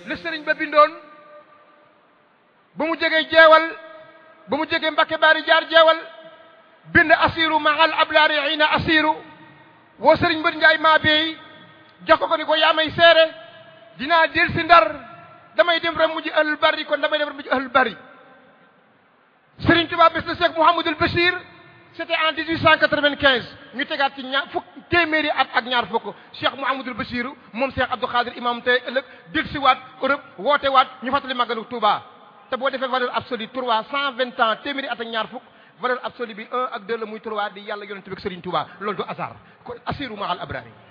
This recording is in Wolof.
la sëriñ ba bindoon ba mu jegee jeewal ba mu jegee Mbakke Baari jaar jeewal bind asiru mahal ablaari ina asiru woo sëriñ mbër njaay maa beey jox ko ko ni ko yaa may seere dinaa del si ndar damay dem rek mujj ahlul bari kon damay dem rek mujj ahlul bari sëriñ Tuubaa bés na Cheikh Mouhamadul Bachir c'était en 1895 ñu tegaat ci ñaar fukk téeméeri at ak ñaar fukk Cheikh Mouhamadul Bachir moom Cheikh Abdou Khadir imam tey ëllëg dil si waat Europe woote waat ñu fàttali màggalu Touba te boo defee valeur absolue trois cent vingt ans téeméeri at ak ñaar fukk valeur absolue bi un ak deux la muy trois di yàlla yonent bi ak Serigne Touba loolu du hasard kon assiru mahal abrari